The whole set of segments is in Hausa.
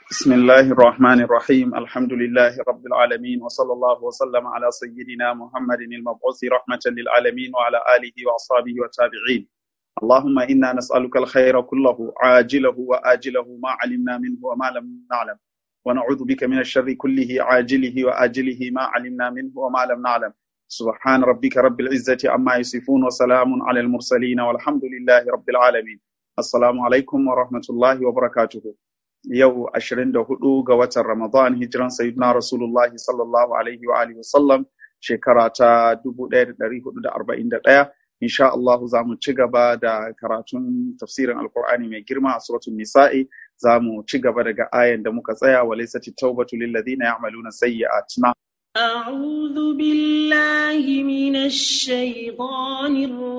بسم الله الرحمن الرحيم الحمد لله رب العالمين وصلى الله وسلم على سيدنا محمد المبعوث رحمة للعالمين وعلى آله وأصحابه والتابعين اللهم إنا نسألك الخير كله عاجله وآجله ما علمنا منه وما لم نعلم ونعوذ بك من الشر كله عاجله وآجله ما علمنا منه وما لم نعلم سبحان ربك رب العزة عما يصفون وسلام على المرسلين والحمد لله رب العالمين السلام عليكم ورحمة الله وبركاته yau 24 ga watan Ramadan hijiran sayyidina Rasulullahi sallallahu alaihi wa alihi wasallam shekara ta 1441 insha Allah za mu ci gaba da karatun tafsirin Alkur'ani mai girma a suratul Nisa'i za mu ci gaba daga ayan da muka tsaya wa laysati tawbatu lil ladina ya'maluna sayyi'atina أعوذ بالله من الشيطان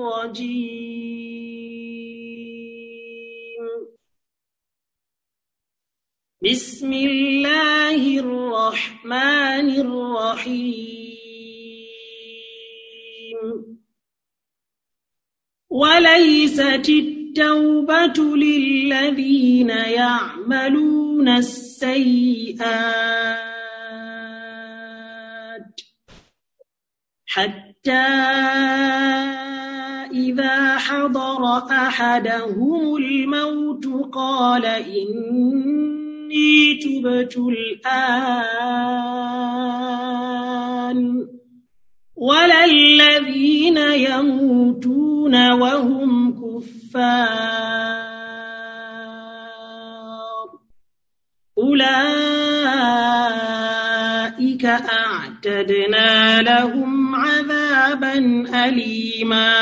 الرجيم بسم الله الرحمن الرحيم وليست التوبة للذين يعملون السيئات حتى إذا حضر أحدهم الموت قال إني تبت الآن ولا الذين يموتون وهم كفار أولئك أعتدنا لهم عذابا أليما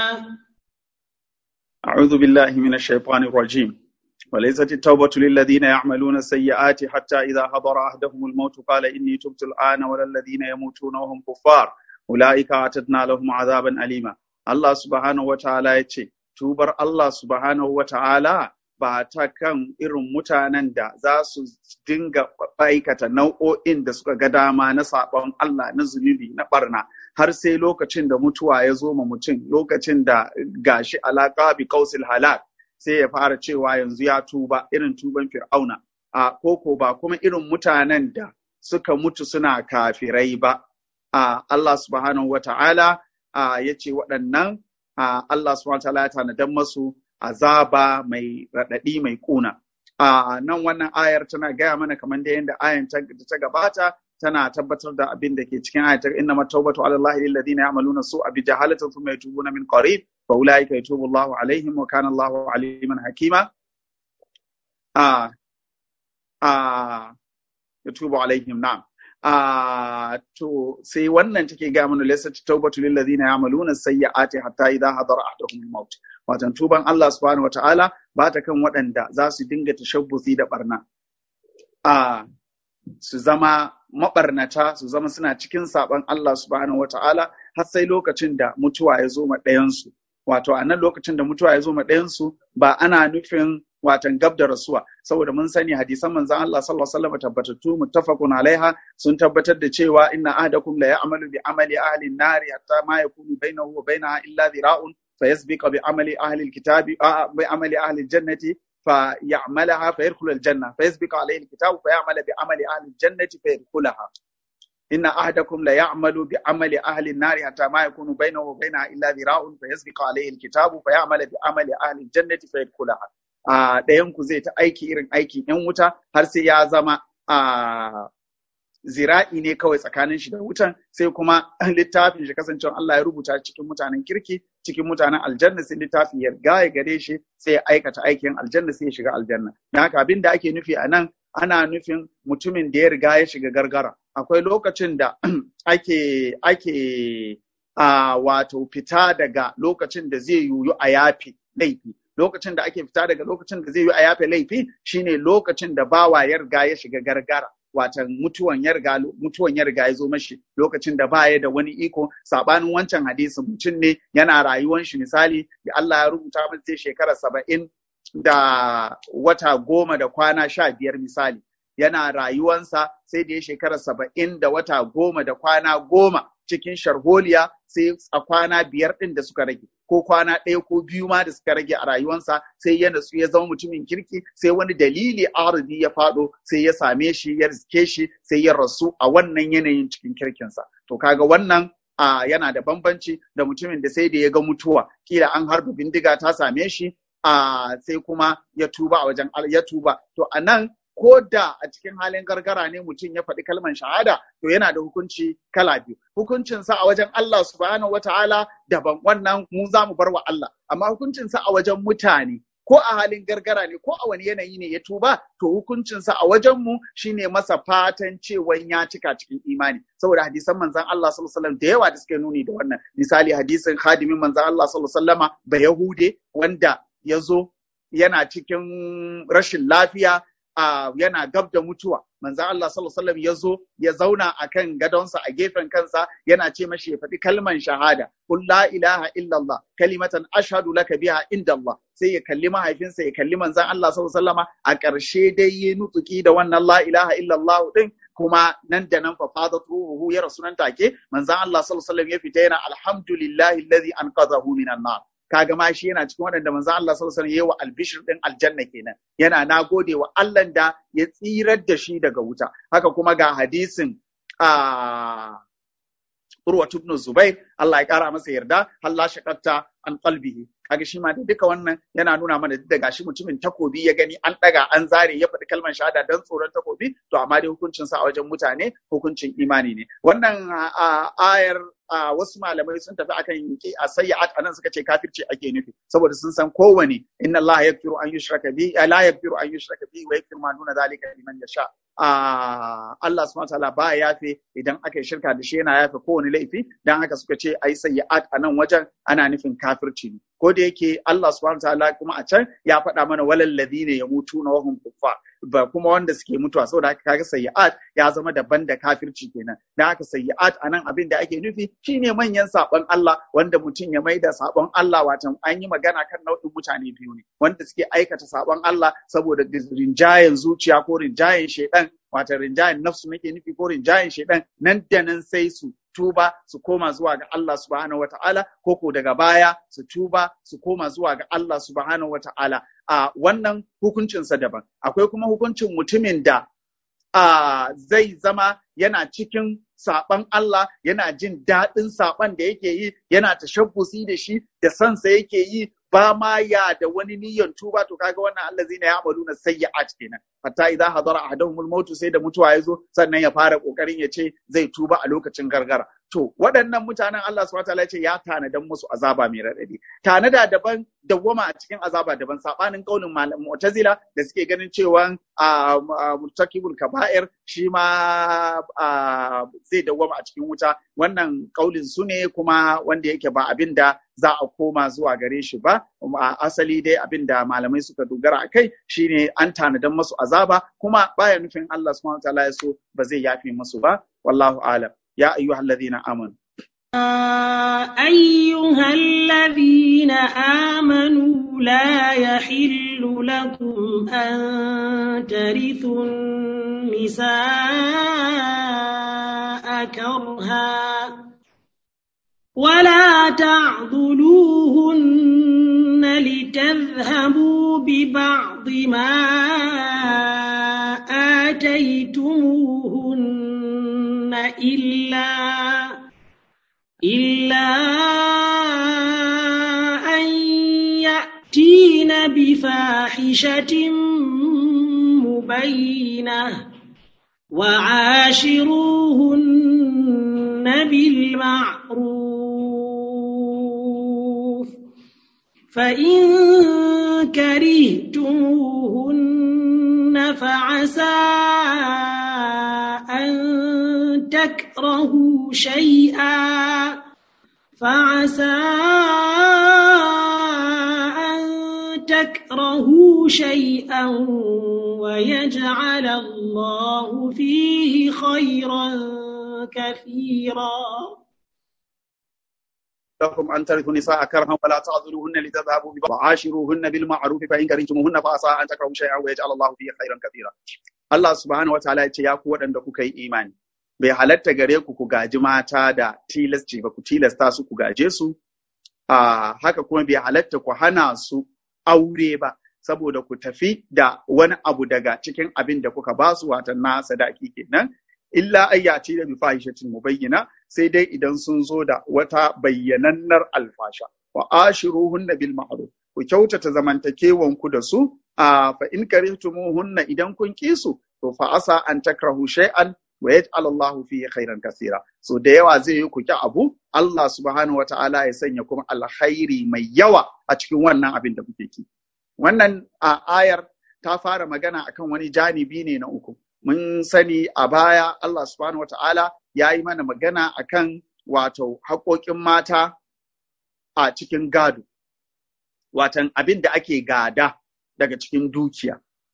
أعوذ بالله من الشيطان الرجيم وليست التوبة للذين يعملون السيئات حتى إذا حضر أحدهم الموت قال إني تبت الآن ولا الذين يموتون وهم كفار أولئك أعتدنا لهم عذابا أليما الله سبحانه وتعالى يتشي tubar Allah subhanahu wa ta'ala ba ta kan irin mutanen da za su dinga aikata nau'o'in da suka ga dama na saɓon Allah na zunubi na ɓarna har sai lokacin da mutuwa ya zo ma mutum lokacin da gashi alaƙa bi kausil halak sai ya fara cewa yanzu ya tuba irin tuban fir'auna a koko ba kuma irin mutanen da suka mutu suna kafirai ba a Allah subhanahu wa ta'ala ya ce waɗannan Allah subhanahu wa ta'ala ya tanadan masu azaba mai raɗaɗi mai ƙuna. A nan wannan ayar tana gaya mana kamar da yadda ayan ta gabata tana tabbatar da abin da ke cikin ayatar inna matawbatu ala Allah lil ladina ya'maluna su'a bi jahalatin thumma yatubuna min qarib fa ulaika yatubu Allahu alaihim wa kana Allahu aliman hakima. A a yatubu alaihim na'am. Uh, to sai wannan take ga mana laysa tawbatu lil ladina ya'maluna sayyi'ati hatta idha hadara ahaduhum al-maut watan tuban Allah subhanahu wata'ala ba ta kan waɗanda za su dinga tashabbusi da barna a uh, su zama mabarnata su zama suna cikin saban Allah subhanahu wata'ala har sai lokacin da mutuwa ya zo ma ɗayansu wato a nan lokacin da mutuwa ya zo ma ɗayansu ba ana nufin watan gab da rasuwa saboda mun sani hadisan manzon Allah sallallahu alaihi wasallam tabbatattu muttafaqun alaiha sun tabbatar da cewa inna ahadakum la ya'malu bi amali ahli an-nari hatta ma yakunu bainahu wa bainaha illa dhira'un fayasbiqu bi amali ahli al-kitabi bi amali ahli al-jannati فيعملها فيدخل الجنة فيسبق عليه الكتاب فيعمل بعمل أهل الجنة فيدخلها إن أحدكم ليعمل بعمل أهل النار حتى ما يكون بينه وبينها إلا ذراع فيسبق عليه الكتاب فيعمل بعمل أهل الجنة فيدخلها ɗayanku zai ta aiki irin aikin ‘yan wuta har sai ya zama a zira'i ne kawai tsakanin shi da wutan sai kuma littafin shi kasancewa Allah ya rubuta cikin mutanen kirki cikin mutanen aljanna sai littafin ya riga ya gare shi sai ya aikata aikin aljanna sai ya shiga aljanna don haka abin da ake nufi a nan ana nufin mutumin da ya riga ya shiga gargara akwai lokacin da ake ake a wato fita daga lokacin da zai yiwu a yafi laifi lokacin da ake fita daga lokacin da zai yi a yafe laifi shine lokacin da bawa ya riga ya shiga gargara watan mutuwan ya riga mutuwan ya riga ya zo mashi lokacin da baya da wani iko sabanin wancan hadisin mutum ne yana rayuwan shi misali da Allah ya rubuta masa sai shekara saba'in da wata goma da kwana sha biyar misali yana rayuwansa sai da ya shekara saba'in da wata goma da kwana goma cikin sharholiya sai a kwana biyar ɗin da suka rage ko kwana ɗaya ko biyu ma da suka rage a rayuwansa sai ya natsu ya zama mutumin kirki sai wani dalili arzi ya faɗo sai ya same shi ya riske shi sai ya rasu a wannan yanayin cikin kirkinsa to kaga wannan a yana da bambanci da mutumin da sai da ya ga mutuwa kila an harba bindiga ta same shi a sai kuma ya tuba a wajen ya tuba to a nan ko da a cikin halin gargara ne mutum ya faɗi kalmar shahada to yana da hukunci kala biyu hukuncinsa a wajen Allah subhanahu wataala daban wannan mu za mu bar wa Allah amma hukuncinsa a wajen mutane ko a halin gargara ne ko a wani yanayi ne ya tuba to hukuncinsa a wajenmu shine masa fatan cewan ya cika cikin imani saboda hadisan manzan Allah sallallahu alaihi wasallam da yawa da suke nuni da wannan misali hadisin khadimin manzan Allah sallallahu alaihi wasallama ba yahude wanda ya zo yana cikin rashin lafiya a yana gab da mutuwa manzan Allah sallallahu alaihi wasallam ya zo ya zauna akan gadonsa a gefen kansa yana ce mashi ya faɗi kalman shahada qul la ilaha illallah kalimatan ashhadu laka biha inda Allah sai ya kalli mahaifinsa ya kalli manzan Allah sallallahu alaihi wasallama a ƙarshe dai ya nutsuki da wannan la ilaha illallah din kuma nan da nan fa fadat ruhu ya rasu nan take manzan Allah sallallahu alaihi wasallam ya fita yana alhamdulillahi alladhi anqadhahu minan nar kaga ma shi yana cikin waɗanda manzo Allah sallallahu alaihi wasallam yayi wa albishir din aljanna kenan yana nagode wa Allah da ya tsirar da shi daga wuta haka kuma ga hadisin a Urwa ibn Zubair Allah ya kara masa yarda Allah shaqatta an qalbihi kaga shi ma da duka wannan yana nuna mana da gashi mutumin takobi ya gani an daga an zare ya faɗi kalmar shahada dan tsoron takobi to amma dai hukuncin sa a wajen mutane hukuncin imani ne wannan ayar wasu malamai sun tafi akan a sayyi'at anan suka ce kafirci ake nufi saboda sun san kowane inna Allah yaghfiru an yushraka bi la yaghfiru an yushraka bi wa yaghfiru ma duna zalika liman yasha Allah subhanahu wataala ba yafe idan aka yi shirka da shi yana yafe kowane laifi dan haka suka ce ai sayyi'at anan wajen ana nufin kafirci ne ko da yake Allah subhanahu wataala kuma a can ya faɗa mana walal ladina yamutuna wa hum kuffar ba kuma wanda suke mutuwa saboda haka kaga sayyi'at ya zama daban da kafirci kenan dan haka sayyi'at anan abin da ake nufi shine manyan sabon Allah wanda mutum ya maida sabon Allah watan an yi magana kan nau'in mutane biyu ne wanda suke aikata sabon Allah saboda rinjayen zuciya ko rinjayen shedan wata rinjayen nafsu nake nufi ko rinjayen shedan nan da nan sai su tuba su koma zuwa ga Allah subhanahu wata'ala ko ko daga baya su tuba su koma zuwa ga Allah subhanahu wata'ala a wannan hukuncinsa daban akwai kuma hukuncin mutumin da a zai zama yana cikin saɓan Allah yana jin daɗin saɓan da yake yi yana tashabbusi da shi da sansa yake yi ba ma ya da wani niyyar tuba to kaga wannan Allah zai na ya amalu na sayyi'at kenan hatta idza hadara ahaduhumul maut sai da mutuwa ya zo sannan ya fara kokarin ya ce zai tuba a lokacin gargara to waɗannan mutanen Allah subhanahu wataala ya ce ya tanadan musu azaba mai raɗaɗi tanada daban dawwama a cikin azaba daban sabanin kaulin malam mu'tazila da suke ganin cewa murtakibul kaba'ir shi ma zai dawwama a cikin wuta wannan kaulin su ne kuma wanda yake ba abin da za a koma zuwa gare shi ba a asali dai abin da malamai suka dogara a kai shine an tanadan masu azaba kuma baya nufin Allah subhanahu wataala ya so ba zai yafe musu ba wallahu alam ya ayyuhal ladina amanu أيها الذين آمنوا لا يحل لكم أن ترثوا النساء كرها ولا تعضلوهن لتذهبوا ببعض ما آتيتموهن إلا إلا أن يأتين بفاحشة مبينة وعاشروهن بالمعروف فإن كرهتموهن فعسى أن تكرهوا شيئا فعسى أن تكرهوا شيئا ويجعل الله فيه خيرا كثيرا لكم أن ترثوا النساء كرها ولا تعذلوهن لتذهبوا وعاشروهن بالمعروف فإن كرهتموهن فعسى أن تكرهوا شيئا ويجعل الله فيه خيرا كثيرا Allah subhanahu wataala ya ce ya ku waɗanda kuka yi imani bai halatta gare ku ku gaji mata da tilasci ba ku tilasta su ku gaje su a haka kuma bai halatta ku hana su aure ba saboda ku tafi da wani abu daga cikin abin da kuka ba su watan na sadaki kenan illa ayyaci da bifahishatin mubayyana sai dai idan sun zo da wata bayyanannar alfasha wa ashiruhunna bil ma'ruf ku kyautata zamantakewan ku da su a fa in karihtumuhunna idan kun ki su to fa asa an takrahu shay'an wa yaj'al Allah fihi khairan kaseera so da yawa zai yi ku ki abu Allah subhanahu wata'ala ya sanya kuma alkhairi mai yawa a cikin wannan abin da kuke ki wannan a ayar ta fara magana akan wani janibi ne na uku mun sani a baya Allah subhanahu wata'ala ya yi mana magana akan wato haƙoƙin mata a cikin gado watan abin da ake gada daga cikin dukiya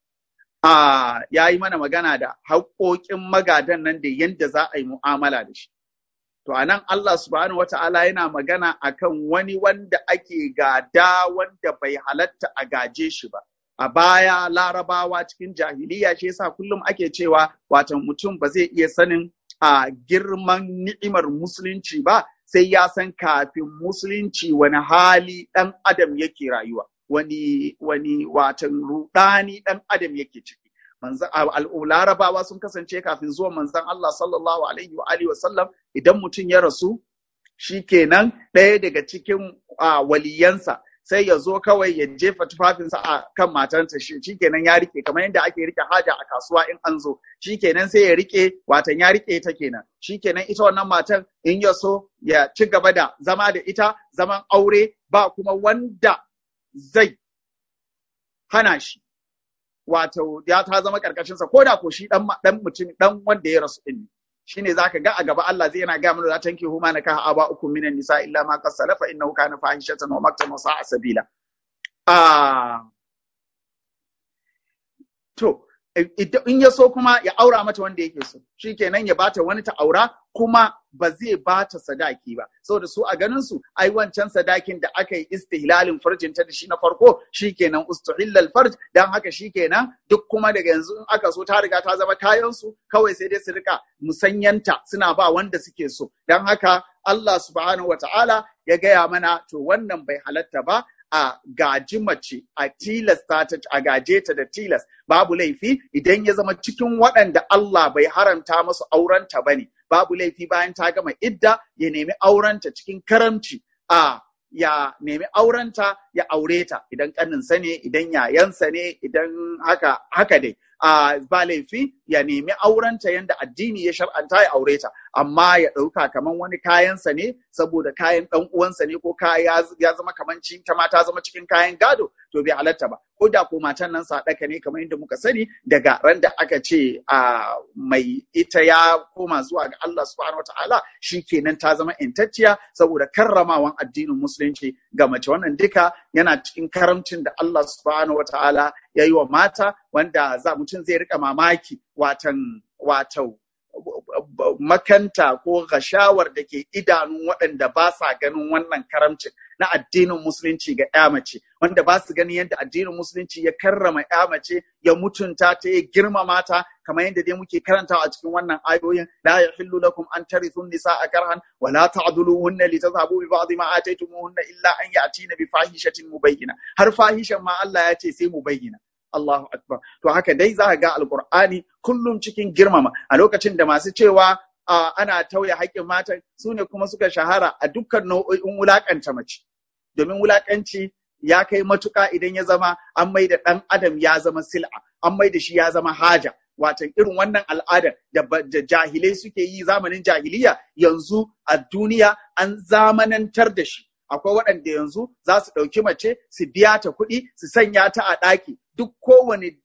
a ya yi mana magana da haƙoƙin magadan nan da yadda za a yi mu'amala da shi to a nan Allah subhanahu wata'ala yana magana akan wani wanda ake gada wanda bai halatta a gaje shi ba a baya larabawa cikin jahiliya shi yasa kullum ake cewa watan mutum ba zai iya sanin a girman ni'imar musulunci ba sai ya san kafin musulunci wani hali ɗan adam yake rayuwa wani wani watan rudani ɗan adam yake ciki manzan larabawa sun kasance kafin zuwa manzan Allah sallallahu alaihi wa alihi wasallam idan mutum ya rasu shikenan ɗaya daga cikin waliyansa sai ya zo kawai ya jefa tufafinsa a kan matarsa shi shikenan ya rike kamar yadda ake rike haja a kasuwa in an zo shikenan sai ya rike watan ya rike ta kenan shikenan ita wannan matan in ya so ya ci gaba da zama da ita zaman aure ba kuma wanda zai hana shi wato ya ta zama karkashinsa ko da ko shi dan dan mutum dan wanda ya rasu din shine zaka ga a gaba Allah zai yana ga mana za tanki huma na kaha aba ukum minan nisa illa ma qad salafa innahu kana fahishatan wa maktan wa sa'a sabila ah to in ya so kuma ya aura mata wanda yake so shikenan ya bata wani ta aura kuma ba zai bata sadaki ba saboda su a ganin su ai wancan sadakin da aka yi istihlalin farjin ta da shi na farko shikenan ustuhillal farj dan haka shikenan duk kuma daga yanzu in aka so ta riga ta zama kayan su kawai sai dai su rika musanyanta suna ba wanda suke so dan haka Allah subhanahu wataala ya gaya mana to wannan bai halatta ba a gaji mace a tilasta ta a gaje ta da tilas babu laifi idan ya zama cikin waɗanda Allah bai haramta masu aurenta bane babu laifi bayan ta gama idda ya nemi aurenta cikin karamci a ya nemi aurenta ya aure ta idan kaninsa ne idan yayansa ne idan haka haka dai a ba laifi ya nemi aurenta yanda addini ya shar'anta ya aure ta amma ya ɗauka kaman wani kayansa ne saboda kayan ɗan uwansa ne ko kaya ya zama kaman ci ta ma ta zama cikin kayan gado to bai halatta ba ko da ko matan nan sadaka ne kamar yadda muka sani daga ran da aka ce a mai ita ya koma zuwa ga Allah subhanahu wataala shikenan ta zama intacciya saboda karramawan addinin musulunci ga mace wannan duka yana cikin karamcin da Allah subhanahu wataala ya yi wa mata wanda za mutum zai rika mamaki watan wato makanta ko gashawar da ke idanun waɗanda ba sa ganin wannan karamcin na addinin musulunci ga ya mace wanda ba su ganin yadda addinin musulunci ya karrama ya mace ya mutunta ta ya girmama ta kamar yadda dai muke karantawa a cikin wannan ayoyin la yahillu lakum an tarithu nisaa karhan wa la ta'dhuluhunna litadhhabu bi ba'd ma ataytumuhunna illa an ya'tina bi fahishatin mubayyina har fahishan ma Allah ya ce sai mubayyina Allahu Akbar. To haka dai za ga Alƙur'ani kullum cikin girmama a lokacin da masu cewa ana tauye haƙƙin mata su ne kuma suka shahara a dukkan nau'o'in wulaƙanta mace. Domin wulaƙanci ya kai matuƙa idan ya zama an mai da ɗan adam ya zama sil'a, an mai da shi ya zama haja. Watan irin wannan al'adar da jahilai suke yi zamanin jahiliya yanzu a duniya an zamanantar da shi. akwai waɗanda yanzu za su ɗauki mace su biya ta kuɗi su sanya ta a ɗaki duk kowane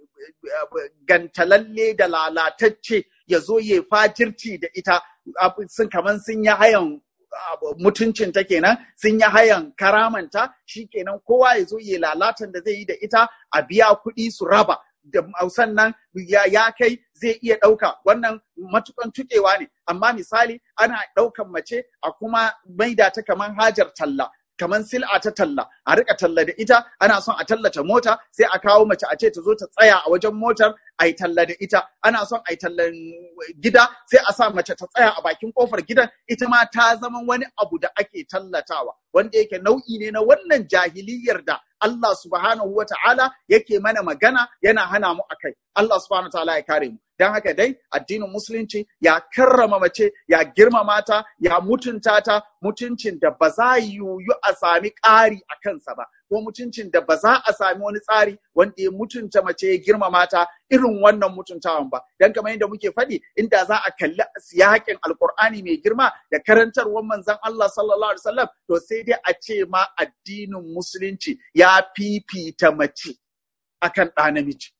gantalalle da lalatacce ya zo ya fajirci da ita sun kaman sun yi hayan mutuncin ta kenan sun yi hayan karamanta shi kenan kowa ya zo ya lalatan da zai yi da ita a biya kuɗi su raba da sannan ya kai zai iya ɗauka wannan matukan tukewa ne amma misali ana ɗaukan mace a kuma maida ta kaman hajar talla kaman sil'a ta talla a rika talla da ita ana son a tallata mota sai a kawo mace a ce ta zo ta tsaya a wajen motar a yi talla da ita ana son a yi tallan gida sai a sa mace ta tsaya a bakin kofar gidan ita ma ta zama wani abu da ake tallatawa wanda yake nau'i ne na wannan jahiliyar da Allah subhanahu wa ta'ala yake mana magana yana hana mu akai Allah subhanahu wa ta'ala ya kare mu don haka dai addinin musulunci ya karrama mace ya girmama ta ya mutunta ta mutuncin da ba za yiwu a sami ƙari a kansa ba ko mutuncin da ba za a sami wani tsari wanda ya mutunta mace ya girmama ta irin wannan mutuntawan ba dan kamar yadda muke faɗi inda za a kalli siyakin alkur'ani mai girma da karantarwar manzon Allah sallallahu alaihi wasallam to sai dai a ce ma addinin musulunci ya fifita mace akan ɗa namiji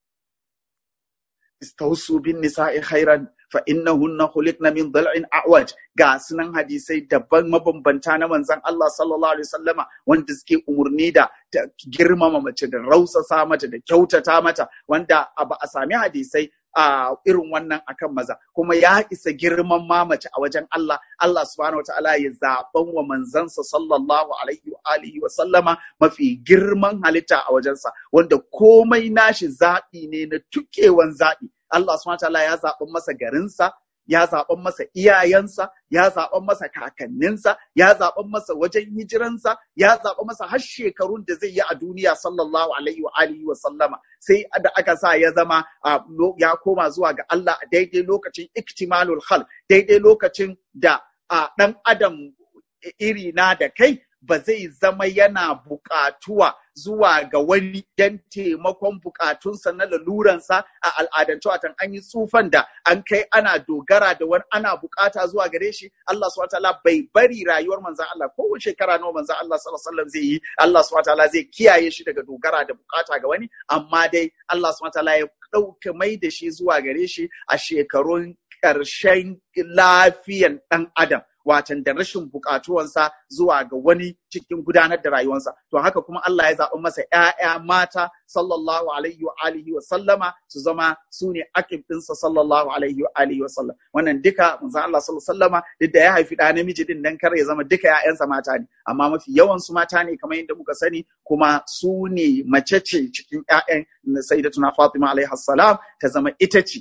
istausu bin nisa'i khairan fa innahunna khuliqna min dhal'in a'waj ga sunan hadisai daban mabambanta na manzon Allah sallallahu alaihi wasallama wanda suke umurni da girmama mace da rausasa mata da kyautata mata wanda ba a sami hadisai a irin wannan akan maza kuma ya isa girman mamace a wajen Allah Allah subhanahu wataala ya zaben wa manzansa sallallahu alaihi wa alihi wa sallama mafi girman halitta a wajensa wanda komai nashi zaɓi ne na tukewan zaɓi Allah subhanahu wataala ya zaɓen masa garinsa ya zaɓen masa iyayensa, ya zaɓen masa kakanninsa, ya zaɓen masa wajen hijiransa, ya zaɓen masa har shekarun da zai yi a duniya sallallahu alaihi wa alihi wa sallama. Sai da aka sa ya zama ya koma zuwa ga Allah a daidai lokacin iktimalul hal, daidai lokacin da ɗan adam iri na da kai ba zai zama yana buƙatuwa zuwa ga wani don taimakon buƙatunsa na laluransa a al'adance watan an yi tsufan da an kai ana dogara da wani ana buƙata zuwa gare shi Allah subhanahu wataala bai bari rayuwar manzon Allah kowace shekara nawa manzon Allah sallallahu alaihi wasallam zai yi Allah subhanahu wataala zai kiyaye shi daga dogara da buƙata ga wani amma dai Allah subhanahu wataala ya ɗauka mai da shi zuwa gare shi a shekarun ƙarshen lafiyan ɗan adam watan da rashin bukatuwansa zuwa ga wani cikin gudanar da rayuwarsa to haka kuma Allah ya zaɓi masa ƴaƴa mata sallallahu alaihi wa alihi wa sallama su zama su ne akib ɗinsa sallallahu alaihi wa alihi wa sallam wannan duka manzon Allah sallallahu alaihi sallama duk da ya haifi ɗa namiji din dan kar ya zama duka ƴaƴansa mata ne amma mafi yawan su mata ne kamar yadda muka sani kuma su ne mace ce cikin ƴaƴan sayyidatuna Fatima alaihi salam ta zama ita ce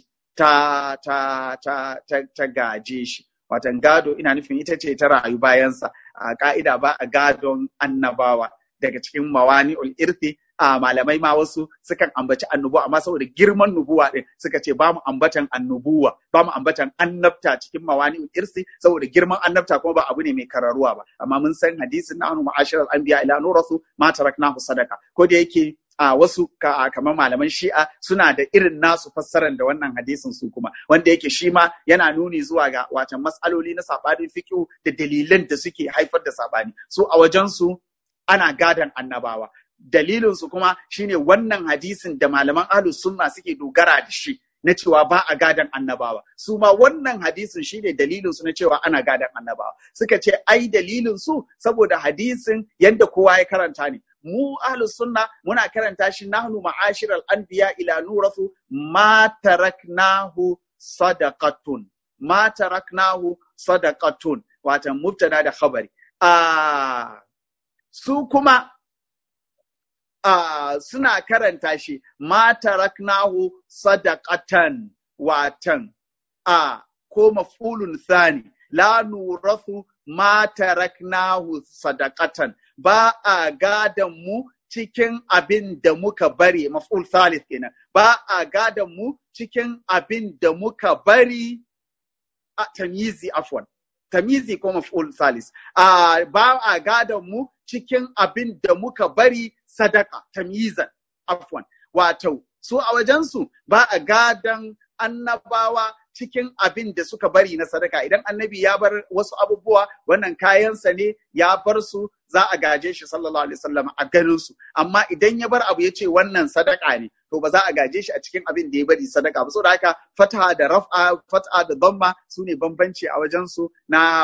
ta ta ta ta, ta gaje shi watan gado ina nufin ita ce ta rayu bayansa a ka'ida ba a gadon annabawa daga cikin mawani irthi a malamai ma wasu sukan ambaci annubuwa amma saboda girman nubuwa din suka ce ba mu ambatan annubuwa ba mu ambatan annabta cikin mawani irsi saboda girman annabta kuma ba abu ne mai kararuwa ba amma mun san hadisin na anu ma'ashiral anbiya ila nurasu ma taraknahu sadaka ko da yake a wasu kamar malaman shi'a suna da irin nasu fassarar da wannan hadisin su kuma wanda yake shi ma yana nuni zuwa ga watan matsaloli na sabanin fiqh da dalilan da suke haifar da sabani su a wajen su ana gadan annabawa dalilin su kuma shine wannan hadisin da malaman ahlus sunna suke dogara da shi na cewa ba a gadan annabawa su ma wannan hadisin shine dalilin su na cewa ana gadan annabawa suka ce ai dalilin su saboda hadisin yanda kowa ya karanta ne mu ahlus sunna muna karanta shi nahnu ma'ashiral anbiya ila nurathu ma taraknahu sadaqatun ma taraknahu sadaqatun watan mubtada da khabari a su kuma a suna karanta shi ma taraknahu sadaqatan watan a ko maf'ulun thani la nurathu ma taraknahu sadaqatan ba a gadon mu cikin abin da muka bari maf'ul thalith kenan ba a gadon mu cikin abin da muka bari a tamyizi afwan tamyizi ko maf'ul thalith a ba a gadon mu cikin abin da muka bari sadaka tamyizan afwan wato su a wajensu ba a gadon annabawa cikin abin da suka bari na sadaka idan annabi ya bar wasu abubuwa wannan kayansa ne ya bar su za a gaje shi sallallahu alaihi wasallam a ganin su amma idan ya bar abu ya ce wannan sadaka ne to ba za a gaje shi a cikin abin da ya bari sadaka ba saboda haka fataha da raf'a fat'a da dhamma su ne bambanci a wajen su na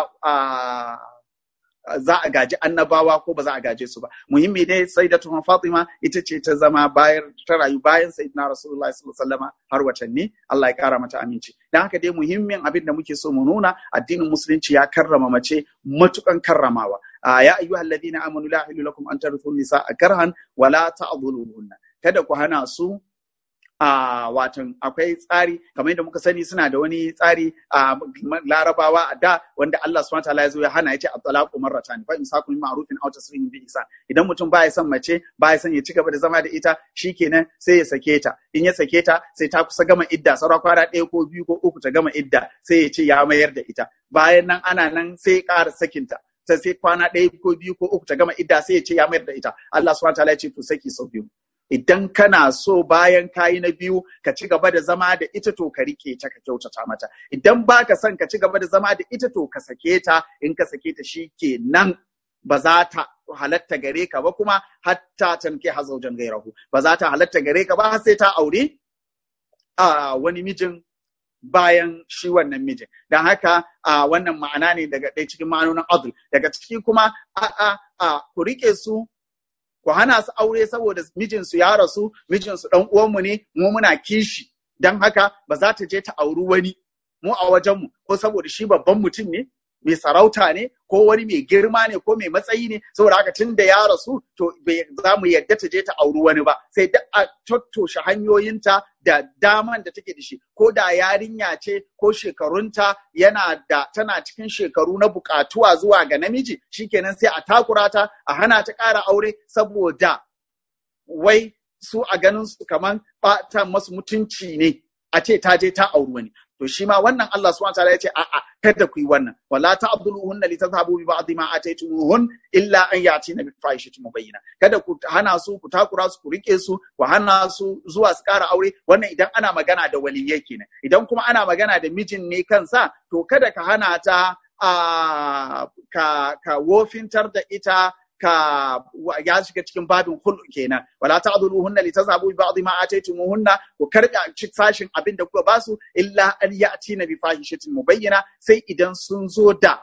za a gaji annabawa ko ba za a gaje su ba muhimmi ne sai da tuhon fatima ita ce ta zama bayan ta rayu bayan sayyidina rasulullah sallallahu alaihi wasallam har watanni Allah ya kara mata aminci dan haka dai muhimmin abin da muke so mu nuna addinin musulunci ya karrama mace matukan karramawa ya ayyuhal ladina amanu la ilaha lakum an tarithu nisaa karhan wala ta'dhuluhunna kada ku hana su a watan akwai tsari kamar yadda muka sani suna da wani tsari a larabawa a da wanda Allah subhanahu wataala ya zo ya hana ya ce at-talaqu marratan fa imsakun ma'rufin aw tasrihun bi ihsan idan mutum baya son mace baya son ya ci gaba da zama da ita shikenan sai ya sake ta in ya sake ta sai ta kusa gama idda saura kwana ɗaya ko biyu ko uku ta gama idda sai ya ce ya mayar da ita bayan nan ana nan sai ya ƙara sakinta ta sai kwana ɗaya ko biyu ko uku ta gama idda sai ya ce ya mayar da ita Allah subhanahu wataala ya ce to saki sau biyu idan kana so bayan kayi na biyu ka ci gaba da zama da ita to ka rike ta ka kyautata mata idan baka son ka ci gaba da zama da ita to ka sake ta in ka sake ta shikenan ba za ta halatta gare ka ba kuma hatta tanke hazaujan gairahu ba za ta halatta gare ka ba har sai ta aure a wani mijin bayan shi wannan mijin don haka a wannan ma'ana ne daga ɗaya cikin ma'anonin adl daga ciki kuma a a a ku rike su ku hana su aure saboda mijinsu ya rasu mijinsu ɗan uwanmu ne mu muna kishi don haka ba za ta je ta auri wani mu a wajenmu ko saboda shi babban mutum ne mai sarauta ne ko wani mai girma ne ko mai matsayi ne saboda haka tun da ya rasu to za mu yadda ta je ta auri wani ba sai da a tattoshe hanyoyinta da daman da take da shi ko da yarinya ce ko shekarunta yana da tana cikin shekaru na bukatuwa zuwa ga namiji shikenan sai a takura ta a hana ta ƙara aure saboda wai su a ganin su kaman ɓata masu mutunci ne a ce ta je ta auri wani to shi ma wannan Allah subhanahu wataala ya ce a'a kada ku yi wannan wala ta'dhuluhunna litadhhabu bi ba'd ma ataytumuhun illa an yatina bi fahishatin mubayyina kada ku hana su ku takura su ku rike su ku hana su zuwa su ƙara aure wannan idan ana magana da waliyyai kenan idan kuma ana magana da mijin ne kansa to kada ka hana ta a ka ka wofintar da ita ka ya shiga cikin babin hulu kenan wala ta'dhuluhunna litazhabu bi ba'd ma ataytumuhunna ku karba sashin abin da kuka basu illa an ya'tina bi fahishatin mubayyana sai idan sun zo da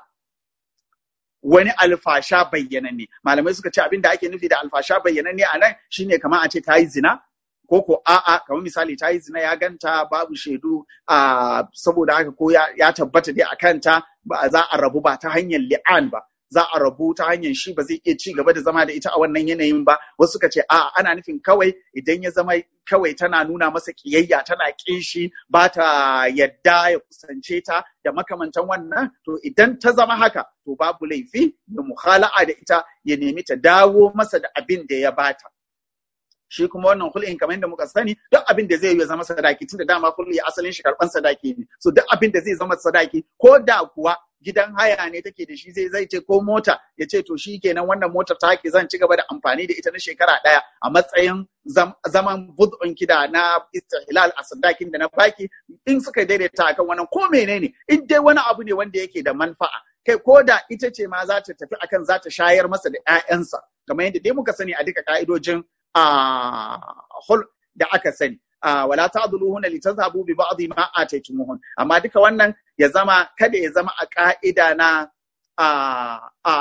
wani alfasha bayyananne malamai suka ce abin da ake nufi da alfasha bayyananne a nan shine kamar a ce ta yi zina ko ko a'a kamar misali ta yi zina ya ganta babu shaidu a saboda haka ko ya tabbata dai a kanta ba za a rabu ba ta hanyar li'an ba za a rabu ta hanyar shi ba zai iya ci gaba da zama da ita a wannan yanayin ba wasu suka ce a ana nufin kawai idan ya zama kawai tana nuna masa kiyayya tana kin shi ba ta yadda ya kusance ta da makamantan wannan to idan ta zama haka to babu laifi da muhala'a da ita ya nemi ta dawo masa da abin da ya bata shi kuma wannan hulɗin kamar yadda muka sani duk abin da zai yi zama sadaki tunda dama hulɗi asalin shi karɓan sadaki ne so duk abin da zai zama sadaki ko da kuwa gidan haya ne take da shi zai zai ce ko mota ya ce to shi kenan wannan motar ta ke zan ci gaba da amfani da ita na shekara ɗaya a matsayin zaman bud'un kida na istihlal a sadakin da na baki in suka daidaita akan wannan ko menene in dai wani abu ne wanda yake da manfa'a kai ko da ita ce ma za ta tafi akan za ta shayar masa da 'ya'yansa kamar yadda dai muka sani a duka ka'idojin a hul da aka sani wala ta'dhuluhunna litazhabu bi ba'd ma ataytumuhun amma duka wannan ya zama kada ya zama a ka'ida na a a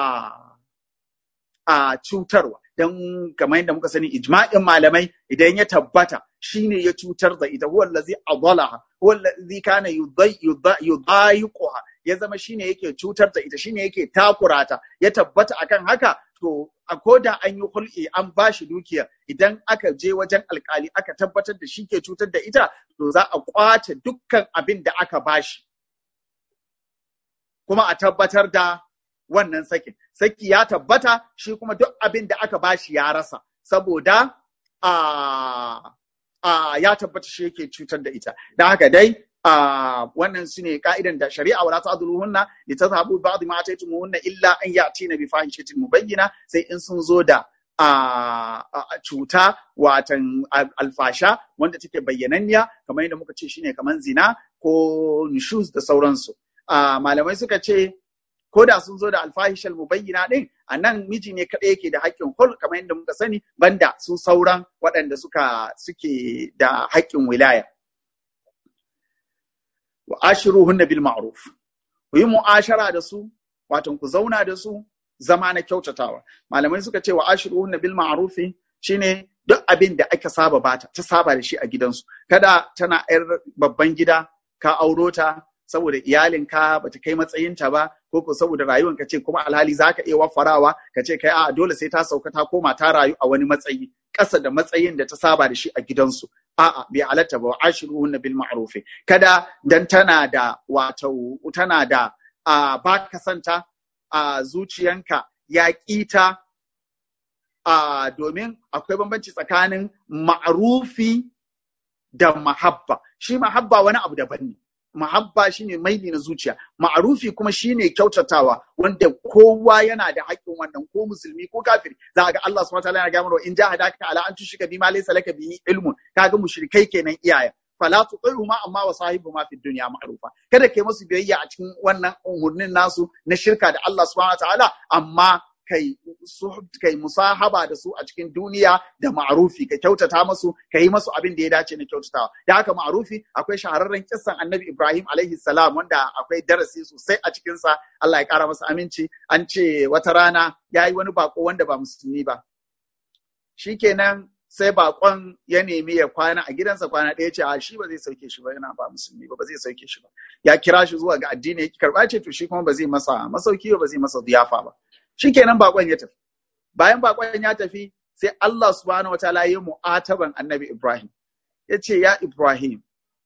a cutarwa dan kamar yadda muka sani ijma'in malamai idan ya tabbata shine ya cutar da ita huwa allazi adalaha huwa allazi kana yudayiquha ya zama shine yake cutar da ita shine yake takurata ya tabbata akan haka to a koda an yi hul'i an ba shi dukiya idan aka je wajen alkali aka tabbatar da shi ke cutar da ita to za a kwace dukkan abin da aka ba shi kuma a tabbatar da wannan sakin saki ya tabbata shi kuma duk abin da aka ba shi ya rasa saboda a ya tabbata shi yake cutar da ita da haka dai Uh, wannan su ne ka'idan da shari'a wala ta'dhuluhunna li tadhhabu ba'd ma ataytumuhunna illa an ya'tina bi fahishatin mubayyina sai in sun zo da uh, uh, cuta watan alfasha wanda take bayyananniya kamar yadda muka ce shine kamar zina ko nushuz da sauransu malamai suka ce ko da sun zo da alfahishal mubayyina din a nan miji ne kaɗai yake da haƙƙin hul kamar yadda muka sani banda su sauran waɗanda suka suke da haƙƙin wilaya wa ashiruhunna bil ma'ruf ku yi mu'ashara da su wato ku zauna da su zama na kyautatawa malamai suka ce wa ashiruhunna bil ma'ruf shine duk abin da aka saba bata ta saba da shi a gidansu kada tana yar babban gida ka auro ta saboda iyalinka bata kai matsayinta ba ko ko saboda rayuwar ka ce kuma alhali zaka iya wafarawa ka ce kai a dole sai ta sauka ta koma ta rayu a wani matsayi ƙasa da matsayin da ta saba da shi a gidansu a'a bai halatta ba ashiruhunna bil ma'ruf kada dan tana da wato tana da a ba ka santa a zuciyanka ya kita a domin akwai bambanci tsakanin ma'rufi da mahabba shi mahabba wani abu daban ne mahabba shine maili na zuciya ma'arufi kuma shine kyautatawa wanda kowa yana da haƙƙin wannan ko musulmi ko kafiri za ga Allah subhanahu wataala yana ga mana in jahadaka ala an tushika bima laysa laka bihi ilmun kaga mushrikai kenan iyaye fala tuqihuma amma wa sahibuhuma fid dunya ma'rufa kada kai musu biyayya a cikin wannan umurnin nasu na shirka da Allah subhanahu wataala amma kai kai musahaba da su a cikin duniya da ma'arufi ka kyautata masu ka yi masu abin da ya dace na kyautatawa da haka ma'arufi akwai shahararren kissan annabi ibrahim alaihi salam wanda akwai darasi sosai a cikinsa allah ya kara masa aminci an ce wata rana ya yi wani bako wanda ba musulmi ba shikenan sai bakon ya nemi ya kwana a gidansa kwana ɗaya ce a shi ba zai sauke shi ba yana ba musulmi ba ba zai sauke shi ba ya kira shi zuwa ga addini ya karɓa ce to shi kuma ba zai masa masauki ba zai masa ziyafa ba shikenan bakon ya tafi bayan bakon ya tafi sai Allah subhanahu wataala ya mu'ataban annabi Ibrahim ya ce ya Ibrahim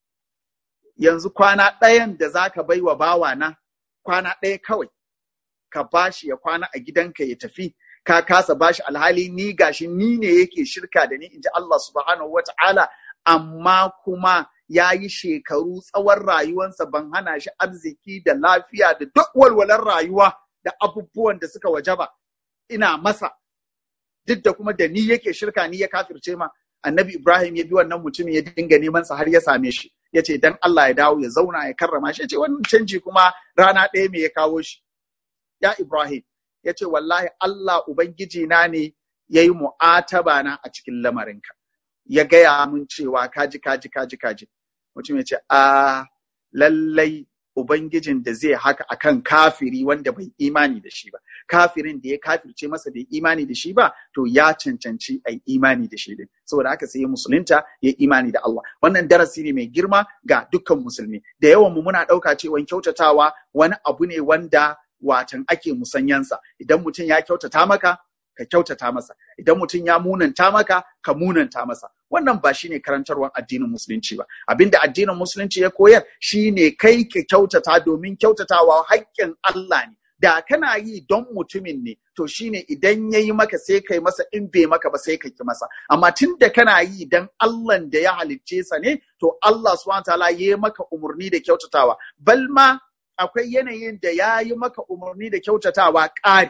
yanzu kwana ɗayan da zaka bai wa bawa na kwana ɗaya kawai ka bashi ya kwana a gidanka ya tafi ka kasa bashi alhali ni gashi ni ne yake shirka da ni inji Allah subhanahu wataala amma kuma ya yi shekaru tsawon rayuwansa ban hana shi arziki da lafiya da duk walwalar rayuwa da abubuwan da suka wajaba ina masa duk da kuma da ni yake shirka ni ya kafirce ma annabi ibrahim ya bi wannan mutumin ya dinga neman sa har ya same shi ya ce dan Allah ya dawo ya zauna ya karrama shi ya ce wannan canji kuma rana ɗaya me ya kawo shi ya ibrahim ya ce wallahi Allah ubangiji na ne ya yi mu'ataba na a cikin lamarinka ya gaya mun cewa kaji kaji kaji kaji mutum ya ce a lallai Ubangijin da zai haka akan kafiri wanda bai imani da shi ba, kafirin da ya kafirce masa bai imani da shi ba, to ya cancanci a imani da shi din. Saboda haka sai ya musulunta ya imani da Allah. Wannan darasi ne mai girma ga dukkan musulmi. Da yawan mu muna ɗauka cewa kyautatawa wani abu ne wanda watan ake musanyansa. Idan mutum ya kyautata maka, ka kyautata masa. Idan mutum ya munanta maka, ka munanta masa. Wannan ba shine karantarwar addinin musulunci ba. Abinda addinin musulunci ya koyar shine kai ka kyautata domin kyautatawa haƙƙin Allah ne. Da kana yi don mutumin ne, to shine idan ya yi maka sai kai masa in bai maka ba sai ka ki masa. Amma tun da kana yi don Allah da ya halicce sa ne, to Allah subhanahu ta'ala ya yi maka umarni da kyautatawa. Balma akwai yanayin da ya yi maka umarni da kyautatawa ƙari.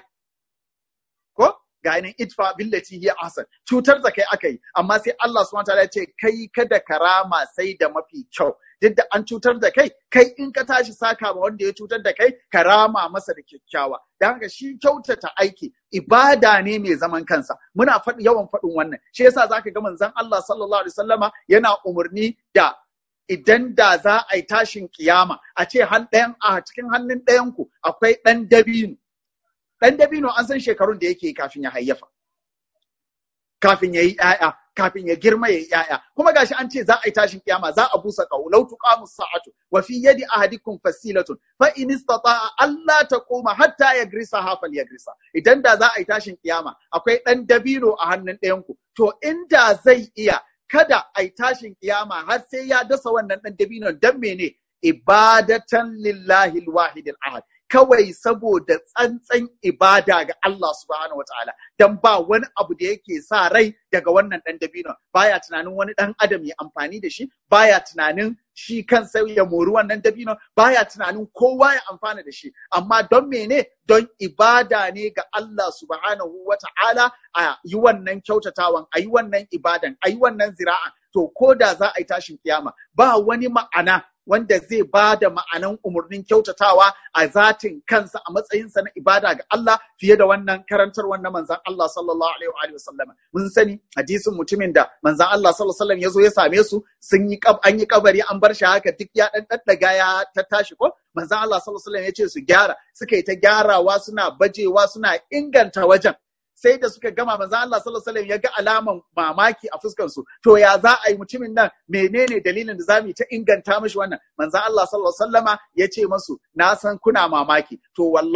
Ko? ga yanin itfa billati hiya ahsan cutar da kai aka yi amma sai Allah subhanahu wataala ya ce kai kada karama sai da mafi kyau duk da an cutar da kai kai in ka tashi saka ma wanda ya cutar da kai karama masa da kyakkyawa dan haka shi kyautata aiki ibada ne mai zaman kansa muna faɗi yawan faɗin wannan shi yasa zaka ga manzon Allah sallallahu alaihi wasallama yana umarni da idan da za a yi tashin kiyama a ce han ɗayan a cikin hannun ɗayanku akwai ɗan dabino ɗan dabino an san shekarun da yake kafin ya hayyafa kafin ya yi ‘ya'ya kafin ya girma ya yi ‘ya'ya kuma gashi an ce za a yi tashin kiyama za a busa ƙaho lau tuqamu sa'atu wa fi yadi ahadikum fasilatun fa in istata'a alla taquma hatta yagrisa hafal yagrisa idan da za a yi tashin kiyama akwai ɗan dabino a hannun ɗayan ku to inda zai iya kada a yi tashin kiyama har sai ya dasa wannan ɗan dabino dan mene ibadatan lillahi alwahid ahad kawai saboda tsantsan ibada ga Allah subhanahu wa ta'ala dan ba wani abu da yake sa rai daga wannan dan dabino baya tunanin wani dan adam ya amfani da shi baya tunanin shi kansa ya mori wannan dabino baya tunanin kowa ya amfana da shi amma don mene don ibada ne ga Allah subhanahu wa ta'ala a yi wannan kyautatawan a yi wannan ibadan a yi wannan zira'a to ko da za a yi tashin kiyama ba wani ma'ana wanda zai ba da ma'anan umarnin kyautatawa a zatin kansa a matsayinsa na ibada ga Allah fiye da wannan karantar wannan manzan Allah sallallahu alaihi wa sallam mun sani hadisin mutumin da manzan Allah sallallahu alaihi wa sallam ya zo ya same su sun yi an yi kabari an bar shi haka duk ya dan daddaga ya ta tashi ko manzan Allah sallallahu alaihi wa sallam ya ce su gyara suka yi ta gyarawa suna bajewa suna inganta wajen sai da suka gama manzo Allah sallallahu alaihi wasallam ya ga alaman mamaki a fuskan su to ya za a yi mutumin nan menene dalilin da zamu ta inganta mishi wannan manzo Allah sallallahu alaihi wasallama ya ce masu na san kuna mamaki to wallahi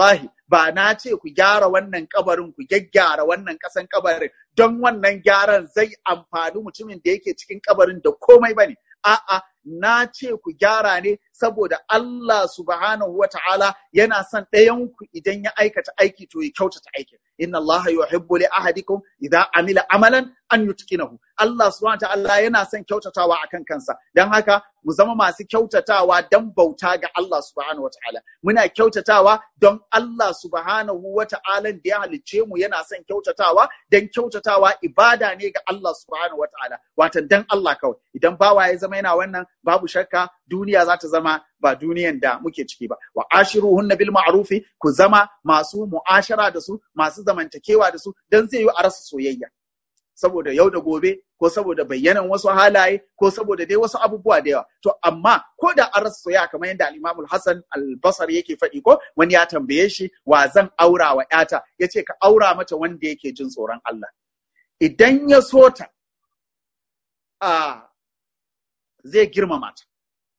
ba na ce ku gyara wannan kabarin ku gyaggyara wannan kasan kabarin don wannan gyaran zai amfani mutumin da yake cikin kabarin da komai bane a'a na ce ku gyara ne saboda Allah subhanahu wa ta'ala yana son ɗayan ku idan ya aikata aiki to ya kyautata aikin inna Allah yuhibbu li ahadikum idza amila amalan an yutqinahu Allah subhanahu wa ta'ala yana son kyautatawa akan kansa dan haka mu zama masu kyautatawa dan bauta ga Allah subhanahu wa ta'ala muna kyautatawa don Allah subhanahu wa ta'ala da ya halicce mu yana son kyautatawa dan kyautatawa ibada ne ga Allah subhanahu wa ta'ala watan dan Allah kawai idan bawa ya zama yana wannan babu shakka duniya za ta zama ba duniyan da muke ciki ba wa ashiruhunna bil ma'rufi ku zama masu mu'ashara da su masu zamantakewa da su dan zai yi a rasa soyayya saboda yau da gobe ko saboda bayyanan wasu halaye ko saboda dai wasu abubuwa da yawa to amma ko da an rasa soyayya kamar yadda al-Imam al-Hasan al-Basri yake faɗi ko wani ya tambaye shi wa zan aura wa ƴata yace ka aura mata wanda yake jin tsoron Allah idan ya so ta a zai girmama ta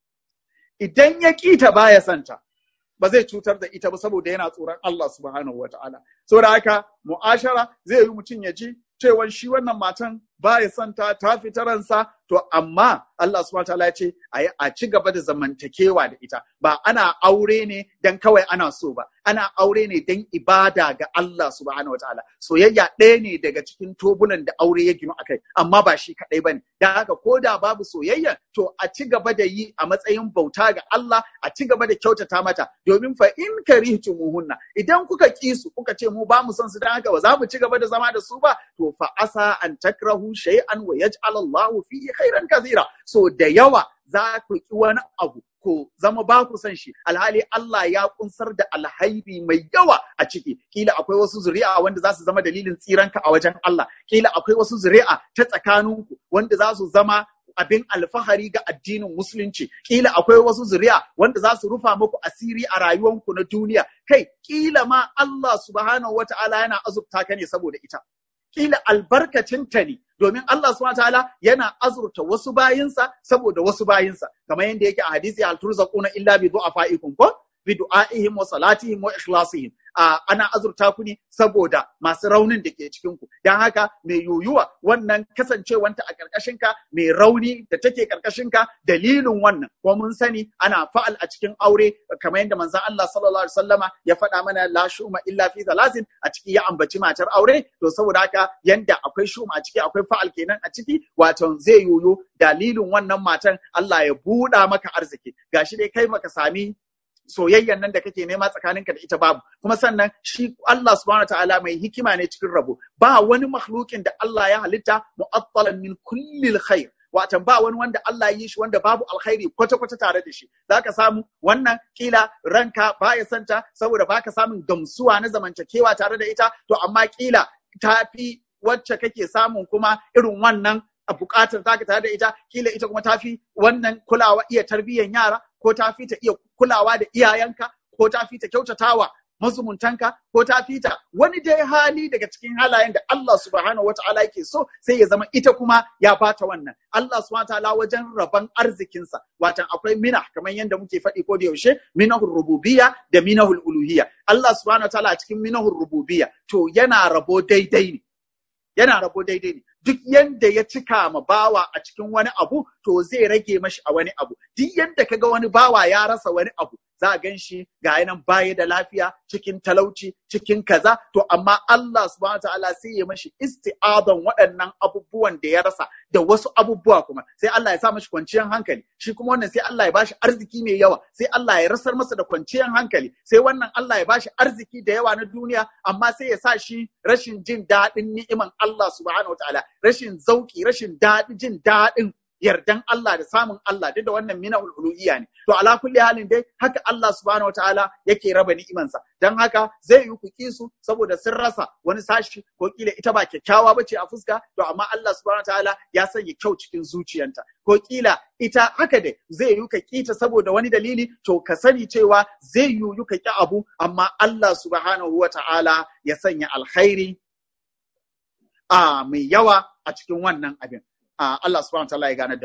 idan ya kita baya santa ba zai cutar da ita ba saboda yana tsoron Allah subhanahu wataala saboda haka mu'ashara zai yi mutum ya ji cewa shi wannan matan baya santa ta fita ransa to amma Allah subhanahu wataala ya ce a ci gaba da zamantakewa da ita ba ana aure ne dan kawai ana so ba ana aure ne dan ibada ga Allah subhanahu wataala soyayya ɗaya ne daga cikin tobulan da aure ya ginu akai amma ba shi kaɗai bane dan haka ko da babu soyayya to a ci gaba da yi a matsayin bauta ga Allah a ci gaba da kyautata mata domin fa in karihtumuhunna idan kuka ki su kuka ce mu ba mu son su dan haka ba za mu ci gaba da zama da su ba to fa asa an takrahu shay'an wa yaj'al Allahu fihi khairan kathira so da yawa za ku ki wani abu ko zama ba ku san shi alhali Allah ya kunsar da alhairi mai yawa a ciki kila akwai wasu zuri'a wanda za su zama dalilin tsiranka a wajen Allah kila akwai wasu zuri'a ta tsakaninku wanda za su zama abin alfahari ga addinin musulunci kila akwai wasu zuri'a wanda za su rufa muku asiri a rayuwanku na duniya kai kila ma Allah subhanahu wata'ala yana azurta ka ne saboda ita kila albarkacinta ne domin Allah subhanahu ta'ala yana azurta wasu bayinsa saboda wasu bayinsa kamar yadda yake a hadisi al turzaquna illa bi du'afaikum ko bi du'aihim wa salatihim wa ikhlasihim ana azurta ku ne saboda masu raunin da ke cikin ku dan haka mai yoyuwa wannan kasancewanta a karkashin ka mai rauni da take karkashin ka dalilin wannan ko mun sani ana fa'al a cikin aure kamar yadda manzon Allah sallallahu alaihi wasallama ya faɗa mana la shuma illa fi thalathin a ciki ya ambaci matar aure to saboda haka yanda akwai shuma a ciki akwai fa'al kenan a ciki wato zai yoyo dalilin wannan matan Allah ya buɗa maka arziki gashi dai kai maka sami soyayyan nan da kake nema tsakaninka da ita babu kuma sannan shi Allah subhanahu ta'ala mai hikima ne cikin rabo ba wani makhlukin da Allah ya halitta mu'attalan min kullil khair watan ba wani wanda Allah yi shi wanda babu alkhairi kwata-kwata tare da shi zaka samu wannan kila ranka baya santa saboda baka samun gamsuwa na zamantakewa tare da ita to amma kila tafi wacce kake samun kuma irin wannan a bukatar taka tare da ita kila ita kuma tafi wannan kulawa iya tarbiyyar yara ko tafi ta iya kulawa da iyayenka ko tafi ta kyautatawa mazumuntanka ko ta fita wani dai hali daga cikin halayen da Allah subhanahu wa ta'ala yake so sai ya zama ita kuma ya bata wannan Allah subhanahu wa ta'ala wajen rabon arzikinsa watan akwai mina kamar yadda muke faɗi ko da yaushe minahul rububiyya da minahul uluhiyya Allah subhanahu wa ta'ala a cikin minahul rububiyya to yana rabo daidai ne yana rabo daidai ne duk yanda ya cika ma bawa a cikin wani abu to zai rage mashi a wani abu duk yanda kaga wani bawa ya rasa wani abu za a gan shi ga nan baya da lafiya cikin talauci cikin kaza to amma Allah subhanahu ta'ala sai ya mashi isti'adan waɗannan abubuwan da ya rasa da wasu abubuwa kuma sai Allah ya sa mashi kwanciyar hankali shi kuma wannan sai Allah ya bashi arziki mai yawa sai Allah ya rasar masa da kwanciyar hankali sai wannan Allah ya bashi arziki da yawa na duniya amma sai ya sa shi rashin jin daɗin ni'iman Allah subhanahu ta'ala rashin zauki rashin daɗi jin daɗin yardan Allah da samun Allah duk da wannan mina uluhiyya ne to ala kulli halin dai haka Allah subhanahu wataala yake raba ni'imansa dan haka zai yi ku su saboda sun rasa wani sashi ko kila ita ba kyakkyawa bace a fuska to amma Allah subhanahu wataala ya sanya kyau cikin zuciyanta ko kila ita haka dai zai yi ka kita saboda wani dalili to ka sani cewa zai yi ka ki abu amma Allah subhanahu wataala ya sanya alkhairi a mai yawa a cikin wannan abin Allah subhanahu wa ta'ala ya gane da mu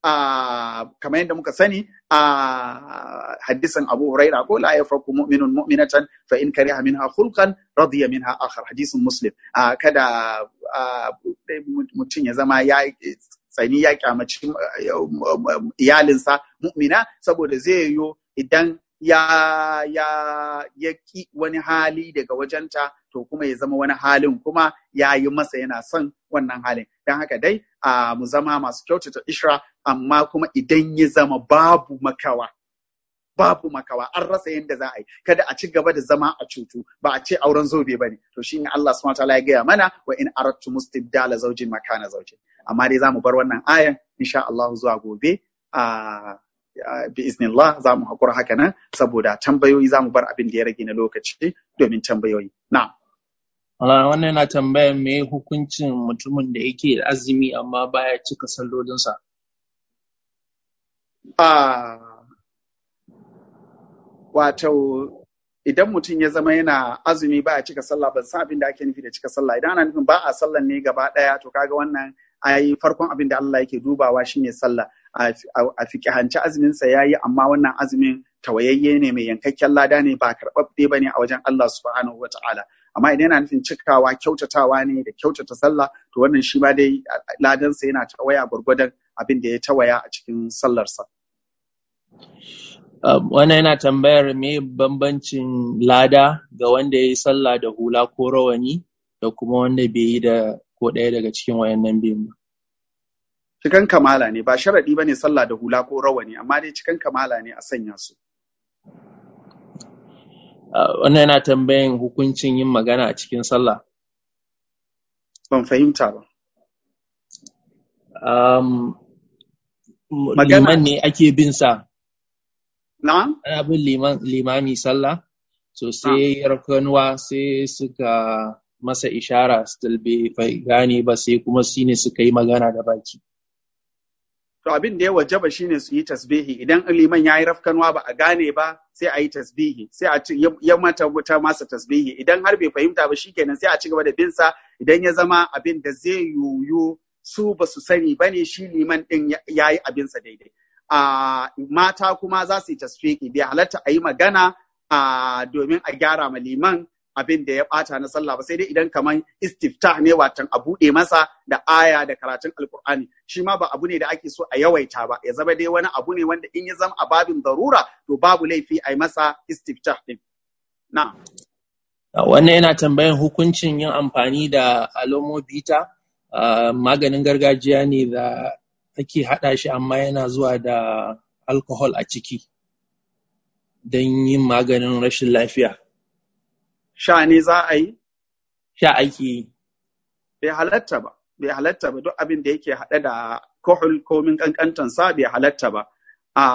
a kamar yadda muka sani a hadisin Abu Huraira ko la yafraku mu'minun mu'minatan fa in kariha minha khulqan radiya minha akhar hadisin Muslim a kada a, mutum ya zama ya tsani ya kyamaci iyalinsa mu'mina saboda zai yiwu idan ya ya ya ki wani hali daga wajenta to kuma ya zama wani halin kuma ya yi masa yana son wannan halin don haka dai a mu zama masu kyautata ishra amma kuma idan ya zama babu makawa babu makawa an rasa yadda za a yi kada a ci gaba da zama a cutu ba a ce auren zobe bane to shine Allah subhanahu wataala ya gaya mana wa in aradtu mustibdala zawjin makana zawjin amma dai zamu bar wannan ayan insha Allah zuwa gobe a bi iznillah za mu haƙura haka nan saboda tambayoyi za mu bar abin da ya rage na lokaci domin tambayoyi na'am Allah wannan yana tambayar me hukuncin mutumin da yake da azumi amma baya cika sallolinsa. Ah, wato idan mutum ya zama yana azumi ba a cika sallah ban san abin da ake nufi da cika sallah idan ana nufin ba a sallan ne gaba daya to kaga wannan ai farkon abin da Allah yake dubawa shine sallah a fiƙihanci azumin sa yayi amma wannan azumin tawayayye ne mai yankakken lada ne ba karɓaɓɓe bane a wajen Allah subhanahu wataala amma idan yana nufin cikawa kyautatawa ne da kyautata sallah to wannan shi ma dai ladansa yana tawaya gwargwadon abin da ya tawaya a cikin sallarsa. Wannan yana tambayar me bambancin lada ga wanda ya yi sallah da hula ko rawani da kuma wanda bai yi da ko ɗaya daga cikin wayannan biyun ba. Cikan kamala ne ba sharaɗi ba ne sallah da hula ko rawani amma dai cikan kamala ne a sanya su. Wannan yana tambayan hukuncin yin magana a cikin sallah. Ban fahimta ba. Um, Magana- liman ne ake bin sa, Na'am? ana bin liman, limami sallah, so sai yarkanuwa sai suka masa ishara still bai bai gane ba sai kuma shi ne suka yi magana da baki. To abin da ya wajaba shine su yi tasbihi idan liman ya yi rafkanwa ba a gane ba sai a yi tasbihi sai a ci ya mata wuta masa tasbihi idan har bai fahimta ba shikenan sai a ci gaba da bin sa idan ya zama abin da zai yuyu su ba su sani bane shi liman din ya yi abin sa daidai. A mata kuma za su yi tasbihi bai halatta a yi magana a domin a gyara ma liman abin da ya bata na sallah ba sai dai idan kamar istiftah ne watan a buɗe masa da aya da karatun alkur'ani shi ma ba abu ne da ake so a yawaita ba ya zama dai wani abu ne wanda in ya zama a babin darura to babu laifi a yi masa istiftah din na Wannan yana tambayan hukuncin yin amfani da alomobita, uh, maganin gargajiya ne da ake haɗa shi amma yana zuwa da alcohol a ciki don yin maganin rashin lafiya. sha ne za a yi Sha ake yi. bai halatta ba bai halatta ba duk abin da yake haɗe da kohol komin kankantansa bai halatta ba a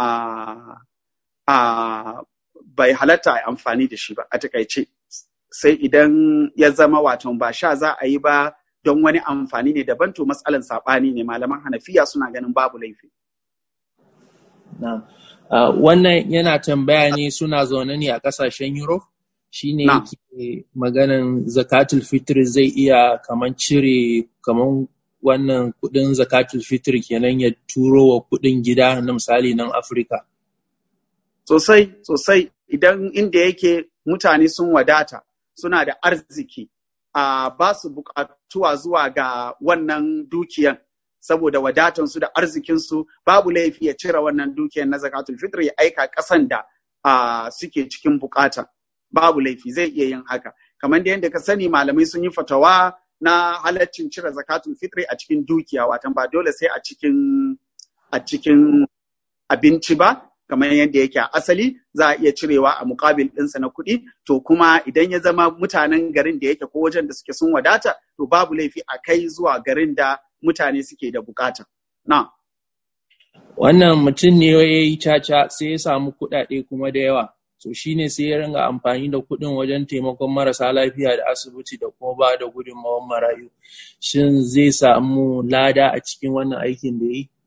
a bai halatta a yi amfani da shi ba a takaice sai idan ya zama wato ba sha za a yi ba don wani amfani ne daban to matsalan saɓani ne malaman hanafiya suna ganin babu laifi Na'am. Uh, wannan yana tambaya ne suna zaune ne a ƙasashen Europe, shi ne Na'am. yake maganan zakatul fitr zai iya kaman cire kaman wannan kuɗin zakatul fitr kenan ya turo wa kuɗin gida na misali nan Afirka. sosai sosai idan inda yake mutane sun wadata suna da arziki a ba su buƙatuwa zuwa ga wannan dukiyan saboda wadatansu da arzikinsu babu laifi ya cire wannan dukiyan na zakatul fitr ya aika ƙasan da a, suke cikin bukata babu laifi zai iya yin haka kamar da yadda ka sani malamai sun yi fatawa na halaccin cire zakatul fitri a cikin dukiya watan ba dole sai a cikin a cikin abinci ba kamar yadda yake a asali za a iya cirewa a mukabil ɗinsa na kuɗi to kuma idan ya zama mutanen garin da yake ko wajen da suke sun wadata to babu laifi a kai zuwa garin da mutane suke da bukata na Wannan mutum ne ya yi caca sai ya samu kuɗaɗe kuma da yawa. So shi ne sai ya ringa amfani da kuɗin wajen taimakon marasa lafiya da asibiti da kuma ba da gudunmawar marayu. Shin zai samu lada a cikin wannan aikin da ya yi?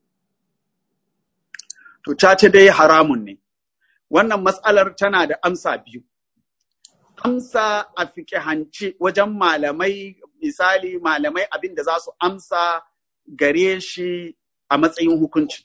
to caca dai haramun ne wannan matsalar tana da amsa biyu amsa a fiƙihance wajen malamai misali malamai abin da za su amsa gare shi a matsayin hukunci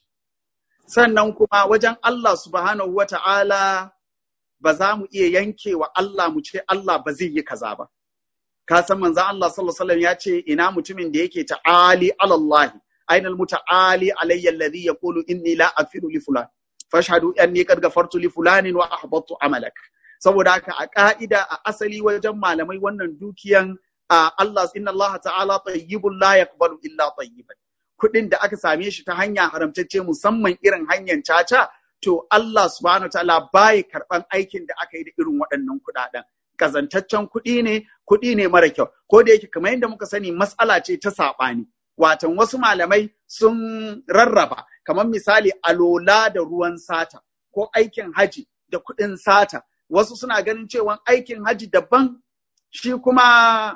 sannan kuma wajen Allah subhanahu wa ta'ala ba za mu iya yanke wa Allah mu ce Allah ba zai yi kaza ba ka san manzon Allah sallallahu alaihi wasallam ya ce ina mutumin da yake ta'ali alallahi aina almuta'ali alayya alladhi yaqulu inni la aghfiru li fulan fashhadu anni qad ghafartu li fulanin wa ahbattu amalak saboda haka a ka'ida a asali wajen malamai wannan dukiyan Allah inna Allah ta'ala tayyibun la yaqbalu illa tayyiban kuɗin da aka same shi ta hanya haramtacce musamman irin hanyar caca to Allah subhanahu wa ta'ala baya karɓan aikin da aka yi da irin waɗannan kuɗaɗen kazantaccen kuɗi ne kuɗi ne mara kyau ko da yake kamar yadda muka sani matsala ce ta saɓani watan wasu malamai sun rarraba kamar misali alola da ruwan sata ko aikin haji da kuɗin sata wasu suna ganin cewa aikin haji daban shi kuma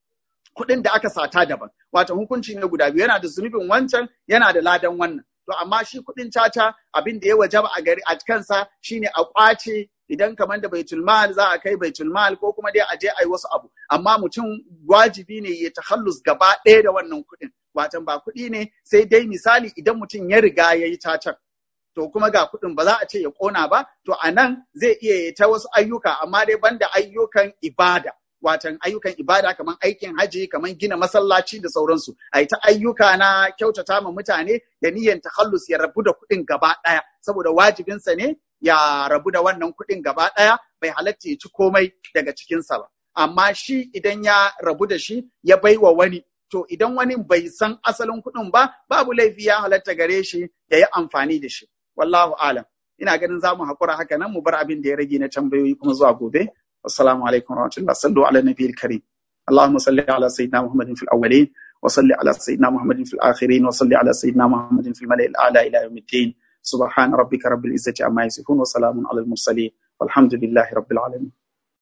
kuɗin da aka sata daban watan hukunci ne guda biyu yana da zunubin wancan yana da ladan wannan to amma shi kuɗin caca abin da ya wajaba a gari a kansa shine a kwace idan kamar da baitul mal za a kai baitul mal ko kuma dai a je a yi wasu abu amma mutum wajibi ne ya tahallus gaba ɗaya da wannan kuɗin watan ba kuɗi ne sai dai misali idan mutum ya riga ya yi cacar to kuma ga kuɗin ba za a ce ya ƙona ba to a nan zai iya yi ta wasu ayyuka amma dai banda ayyukan ibada watan ayyukan ibada kamar aikin haji kamar gina masallaci da sauransu a ta ayyuka na kyautata ma mutane da niyyar tahallus ya rabu da kuɗin gaba ɗaya saboda wajibinsa ne ya rabu da wannan kuɗin gaba ɗaya bai halatta ya ci komai daga cikinsa ba amma shi idan ya rabu da shi ya baiwa wani to idan wani bai san asalin kuɗin ba babu laifi ya halatta gare shi ya yi amfani da shi wallahu alam ina ganin za mu haƙura haka nan mu bar abin da ya rage na tambayoyi kuma zuwa gobe assalamu alaikum warahmatullah sallu ala nabiyil karim اللهم صل على سيدنا محمد في الأولين وصل على سيدنا محمد في الآخرين وصل على سيدنا محمد في الملأ الأعلى إلى يوم الدين سبحان ربك رب العزة عما يصفون وسلام على المرسلين والحمد لله رب العالمين